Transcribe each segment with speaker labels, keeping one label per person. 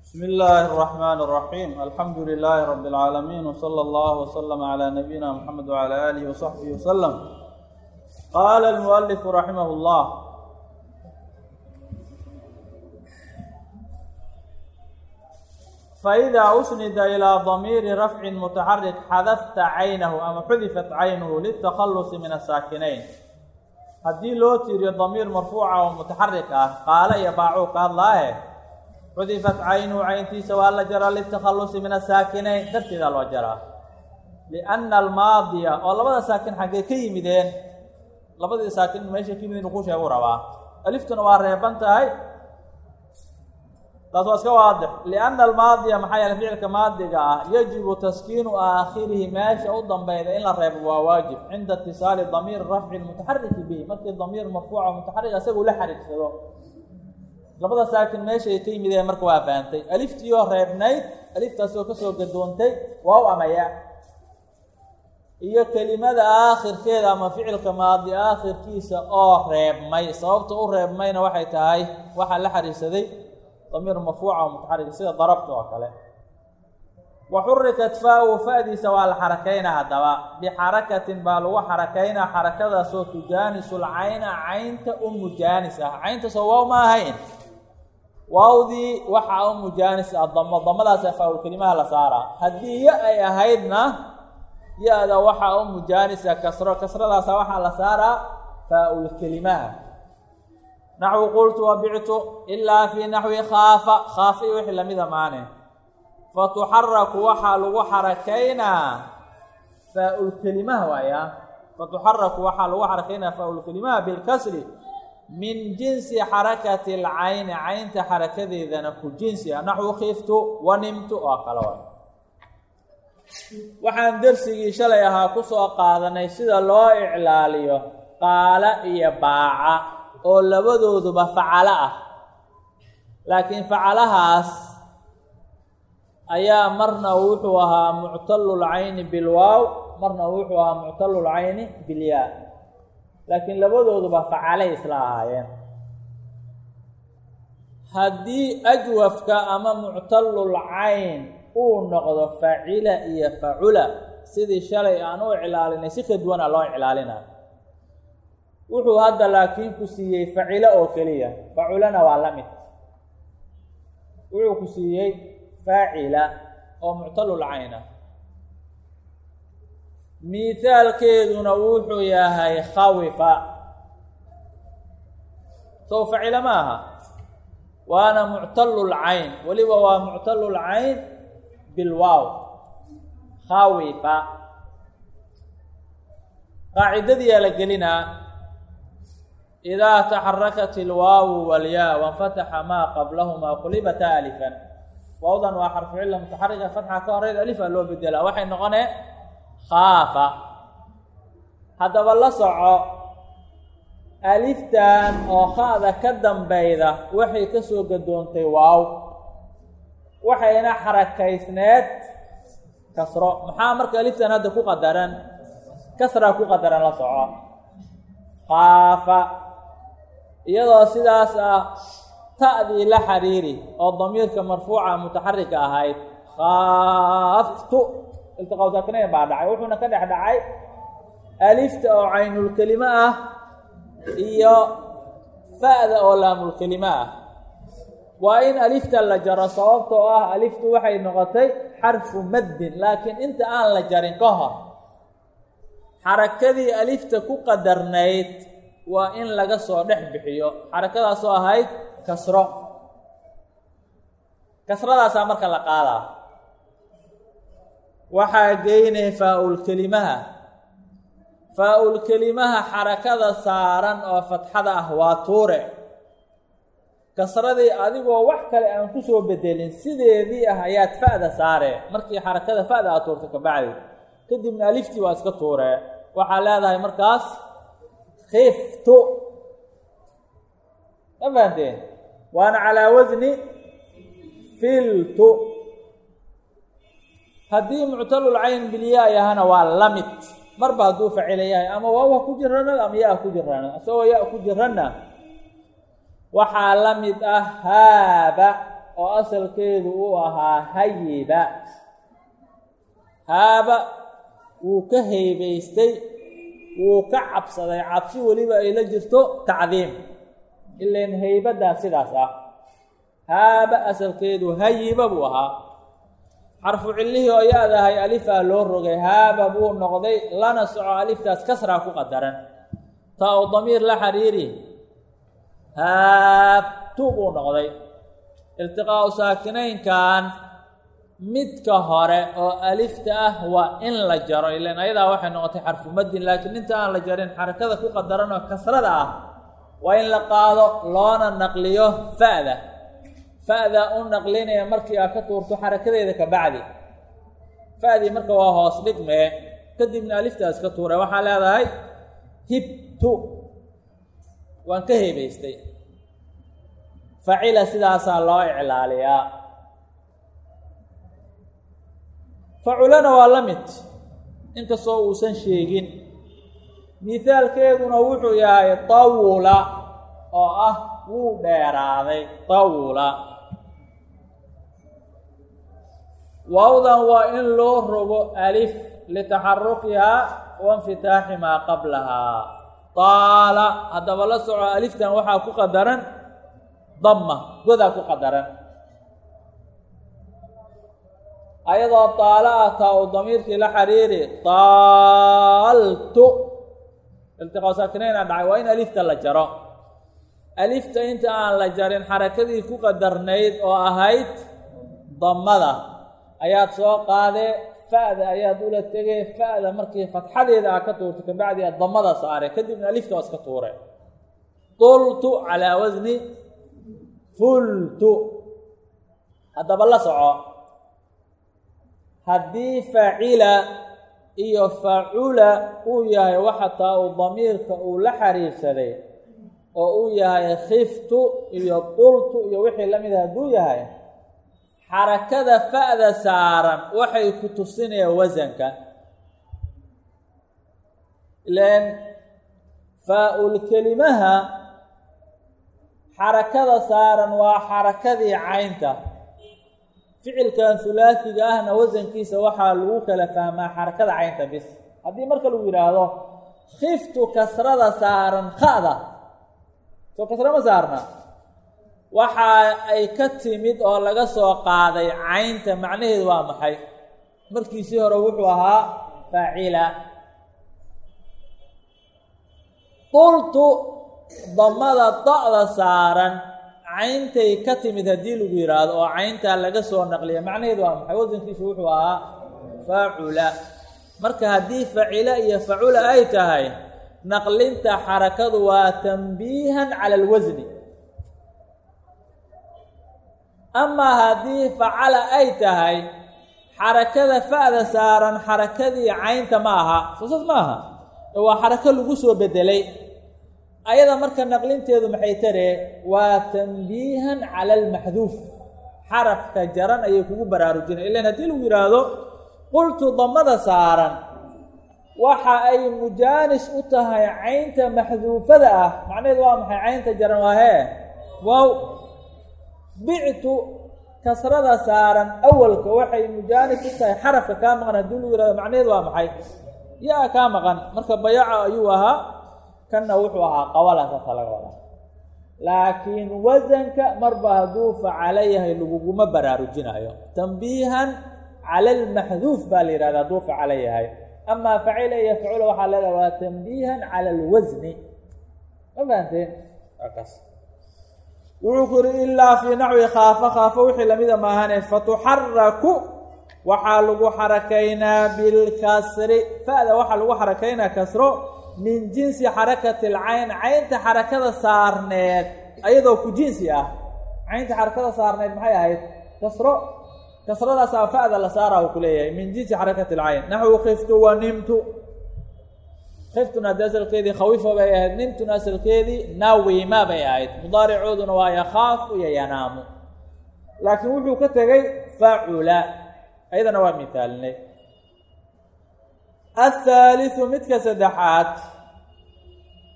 Speaker 1: بسم الله الرحمن الرحيم الحمد لله رب العالمين وصلى الله وسلم على نبينا محمد وعلى آله وصحبه وسلم قال المؤلف رحمه الله فإذا أسند إلى ضمير رفع متحرك حذفت عينه أما حذفت عينه للتخلص من الساكنين haddii loo tiiriyo damiir marfuuca oo mutaxarik ah qaala iyo baacuu ka hadlaahe xudifat caynuhu cayntiisa waa la jaraa litakhalusi min asaakinayn darteedaa loo jaraa lianna almaadiya oo labada saakin xaggee ka yimideen labadii saakin meesha ka yimid inu ku sheegu rabaa aliftuna waa reeban tahay taas waa iska waadix lianna almaadiya maxaa yeele ficilka maadiga ah yajibu taskiinu aakhirihi meesha u dambeyda in la reebo waa waajib cinda itisaali damiir rafci mutaxariki bihi markii damiir marfuuca mutaxarik isagu la xariirsado labada saakin meesha ay ka yimideen marka waa fahamtay aliftiioo reebnayd aliftaasoo kasoo gadoontay waa u amaya iyo kelimada aakhirkeeda ama ficilka maadi aakhirkiisa oo reebmay sababta u reebmayna waxay tahay waxaa la xariirsaday damiir marfuuca oo mutaxarik sida darabta oo kale wa xurikat faa-u fa-diisa waa la xarakaynaa haddaba bixarakatin baa lagu xarakaynaa xarakadaasoo tujaanisul cayna caynta u mujaanis ah cayntaasoo waaw ma ahayn waawdii waxaa u mujaanis ah damo damadaasa faa-ul kelimaha la saaraa haddii ya ay ahaydna ya-da waxaa u mujaanisa kasro kasradaasa waxaa la saaraa faa-ul kelimaha naxwi qultu wabictu ilaa fii naxwi khaafa khaafa iyo wixii lamida maane fatuxaraku waxaa lagu xarakaynaa faa-ul kelimaha waaya fatuxaraku waxaa lagu xarakaynaa faa-ul kelimaha bilkasri min jinsi xarakati alcayni caynta xarakadeedana ku jinsi ah naxwu khiftu wa nimtu oo kale waay waxaan dersigii shalay ahaa kusoo qaadanay sida loo iclaaliyo qaala iyo baaca oo labadooduba facalo ah laakiin facalahaas ayaa marna wuxuu ahaa muctalul cayni bilwaaw marna wuxuu ahaa muctalul cayni bilyaa laakiin labadooduba facalay isla ahaayeen haddii ajwafka ama muctalul cayn uu noqdo facila iyo facula sidii shalay aan u iclaalinay si ka duwana loo iclaalina wuxuu hadda laakiin ku siiyey facilo oo keliya faculana waa la mid wuxuu ku siiyey faacila oo muctalul cayna mithaalkeeduna wuxuu yahay khawifa sow facila ma aha waana muctalul cayn weliba waa muctalul cayn bilwaaw khawifa qaacidadiyaa la gelinaa idaa taxarakat ilwaawu walyaa wanfataxa maa qablahumaa qulibata alifan waawdan waa xarfu cilla mutaxarika fatxa ka horeyd alifa loo bedelaa waxay noqonee khaafa haddaba la soco aliftan oo khaada ka dambeyda waxay kasoo gadoontay waaw waxayna xarakaysneed kasro maxaa marka aliftan hadda ku qadaran kasraa ku qadaran la soco khaafa iyadoo sidaas ah ta'dii la xiriiri oo damiirka marfuuca mutaxarika ahayd khaaftu iltiqaw saakinayn baa dhacay wuxuuna ka dhex dhacay alifta oo caynulkelime ah iyo fa-da oo laamulkelime ah waa in alifta la jaro sababtoo ah aliftu waxay noqotay xarfu maddin laakiin inta aan la jarin ka hor xarakadii alifta ku qadarnayd waa in laga soo dhex bixiyo xarakadaasoo ahayd kasro kasradaasaa marka la qaadaa waxaa geynay faa-ul kelimaha faa-ul kelimaha xarakada saaran oo fatxada ah waa tuure kasradii adigoo wax kale aan kusoo bedelin sideedii ah ayaad fa-da saare markii xarakada fa-da aad tuurta kabacdi kadibna aliftii waa iska tuure waxaa leedahay markaas khiftu ma fahanteen waana calaa wasni filtu haddii muctalul cayn bilyaa yahana waa la mid marba hadduu facila yahay ama waaw ha ku jirana ama ya ku jirana isagoo ya ku jirana waxaa la mid ah haaba oo asalkeedu uu ahaa hayiba haaba wuu ka heybaystay wuu ka cabsaday cabsi weliba ay la jirto tacdiim ilan heybaddaa sidaas ah haaba asalkeedu hayiba buu ahaa xarfu cillihii oo ya-dahay alifaa loo rogay haaba buu noqday lana soco aliftaas kasraa ku qadaran taa u damiir la xiriiri haabtu buu noqday iltiqaau saakinaynkan midka hore oo alifta ah waa in la jaro ilan ayadaa waxay noqotay xarfu madin laakiin inta aan la jarin xarakada ku qadaran oo kasrada ah waa in la qaado loona naqliyo fa'da fa'da u naqlinaya markii aad ka tuurto xarakadeeda ka bacdi fa'dii marka waa hoos dhigmee kadibna aliftaas ka tuuray waxaa leedahay hibtu waan ka heebaystay facila sidaasaa loo iclaaliyaa faculana waa la mid inkastoo uusan sheegin mihaalkeeduna wuxuu yahay tawula oo ah wuu dheeraaday tawula waawdan waa in loo rogo alif litaxarukihaa wainfitaaxi maa qablahaa taala haddaba la soco aliftan waxaa ku qadaran damma godaa ku qadaran ayadoo taalo ah taa uu damiirkii la xiriiri taaltu iltiqaa saakinaynaa dhacay waa in alifta la jaro alifta inta aan la jarin xarakadii ku qadarnayd oo ahayd dammada ayaad soo qaadee fa'da ayaad ula tegee fa'da markii fatxadeeda aa ka tuurtay kabacdi aad dammada saare kadibna alifta waa iska tuure tultu calaa wasni fultu haddaba la soco haddii facila iyo facula uu yahay waxa taa uu damiirka uu la xiriirsaday oo uu yahay khiftu iyo qultu iyo wixii la mida hadduu yahay xarakada fa'da saaran waxay ku tusinayaan wasanka ilan faa-ul kelimaha xarakada saaran waa xarakadii caynta ficilkan hulaasiga ahna wasankiisa waxaa lagu kala fahmaa xarakada caynta bis haddii marka lagu yidhaahdo khiftu kasrada saaran kha'da soo kasra ma saarna waxa ay ka timid oo laga soo qaaday caynta macnaheedu waa maxay markiisii hore wuxuu ahaa faacila qultu damada da'da saaran cayntay ka timid haddii lagu yidhaahdo oo cayntaa laga soo naqliya macnaheedu waa maxay wasankiisu wuxuu ahaa faacula marka haddii facila iyo facula ay tahay naqlinta xarakadu waa tanbiihan cala alwasni amaa haddii facala ay tahay xarakada fa'da saaran xarakadii caynta ma aha soosas ma aha waa xarako lagu soo bedelay ayada marka naqlinteedu maxay taree waa tanbiihan cala almaxduuf xarafka jaran ayay kugu baraarujinay ilan haddii lagu yidhaahdo qultu damada saaran waxa ay mujaanis u tahay caynta maxduufada ah macnaheedu waa maxay caynta jaran waa hee wow bictu kasrada saaran awalka waxay mujaanis u tahay xarafka kaa maqan haddii lagu yihahdo macnaheedu waa maxay yaa kaa maqan marka bayaca ayuu ahaa kanna wuxuu ahaa qawala saasa laga wadaa laakiin wasanka marba hadduu facalo yahay laguguma baraarujinayo tanbiihan cala almaxduuf baa la yihahda hadduu facalo yahay amaa facila iyo facula waxaa leedaha waa tanbiihan cala alwasni ma fahanteen kaas wuxuu ku yihi ilaa fii naxwi khaafa khaafa wixii lamida maahane fatuxaraku waxaa lagu xarakaynaa bilkasri fa'da waxaa lagu xarakaynaa kasro min jinsi xarakati alcayn caynta xarakada saarneed ayadoo ku jinsi ah caynta xarakada saarneed maxay ahayd kasro kasradaasaa fa'da la saara uu ku leeyahay min jinsi xarakati alcayn naxwu khiftu wa nimtu khiftuna haddii asalkeedii khawifa bay ahayd nimtuna asalkeedii nawima bay ahayd mudaaricooduna waa yakhaafu iyo yanaamu laakiin wuxuu ka tegay facula ayadana waa mihaalinay athaaliثu midka saddexaad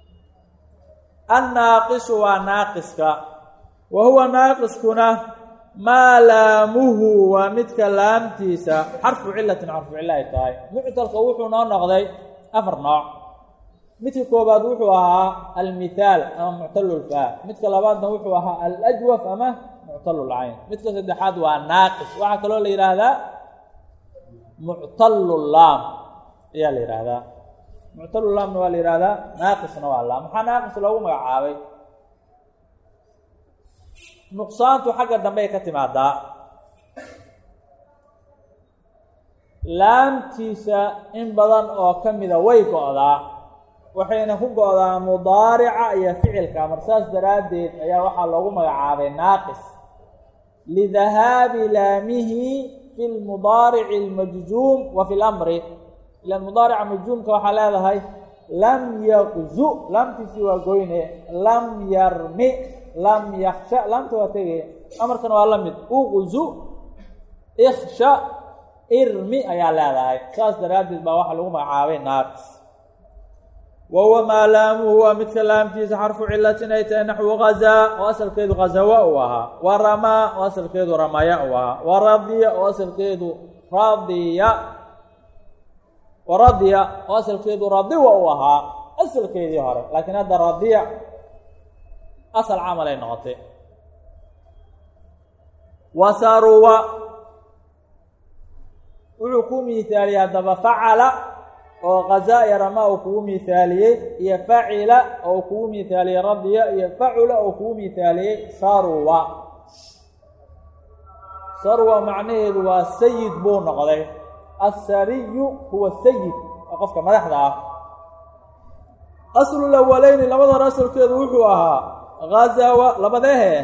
Speaker 1: annaaqisu waa naaqiska wa huwa naaqiskuna maa laamuhu waa midka laamtiisa xarfu cilatin xarfu cilo ay tahay muctalka wuxuu noo noqday afar nooc midka koobaad wuxuu ahaa almithaal ama muctalulfaa midka labaadna wuxuu ahaa alajwaf ama muctalulcayn midka saddexaad waa naaqis waxaa kaloo la yidhaahdaa muctalulaam ayaa la yidhaahdaa muctalulaamna waa la yihahdaa naaqisna waa laam maxaa naaqis loogu magacaabay nuqsaantu xagga dambey ka timaadaa laamtiisa in badan oo ka mida way go-daa waxayna ku go-daa mudaarica iyo ficilka mar saas daraaddeed ayaa waxaa loogu magacaabay naaqis lidahaabi laamihi fi lmudaarici almajzuum wa fi lamri ila mudaarica majzuumka waxaa leedahay lam yaqzu laamtiisii waa goyne lam yarmi lam yaksha laamta waa tegaya amarkana waa la mid uqzu iksha irmi ayaa leedahay saas daraaddeed baa waxaa lagu magacaabay naaqis wa huwa maa laamuhu waa midka laamtiisa xarfu cilatin ay tahay naxwu gazaa oo asalkeedu ghazawa uu ahaa wa ramaa oo asalkeedu ramaya uu ahaa wa radiya oo asalkeedu radiya wa radiya oo asalkeedu radiwa uu ahaa asalkeedii hore laakiin hadda radiya asal camal ay noqotay wa saruwa wuxuu ku miithaaliyey haddaba facala oo kazaa iyo rama uu kugu miithaaliyey iyo facila oo kugu miithaaliyey radiya iyo facula oo kugu miithaaliyey saruwa sarwa macnaheedu waa sayid buu noqday assariyu huwa sayid waa qofka madaxda ah aslul awaleyni labada hore asalkeedu wuxuu ahaa ghazawa labadeehe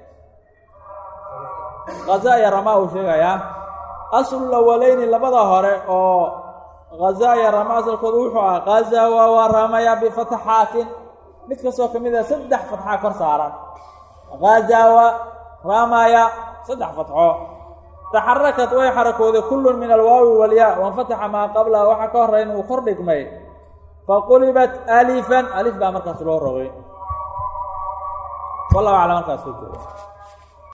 Speaker 1: ghaza iyo rama uu sheegayaa aslul awaleyni labada hore oo ghaza iyo rama asalkoodu wuxuu ahaa ghazawa wa ramaya bifatxaatin mid kastoo ka mid a saddex fatxa kor saaran ghazawa ramaya saddex fatxo taxarakat way xarakooday kullun min alwaawi walyaa wanfataxa maa qablaha waxaa ka horey inuu kor dhigmay faqulibat alifan alif baa markaas loo rogay wallahu aclam halkaas ku jiro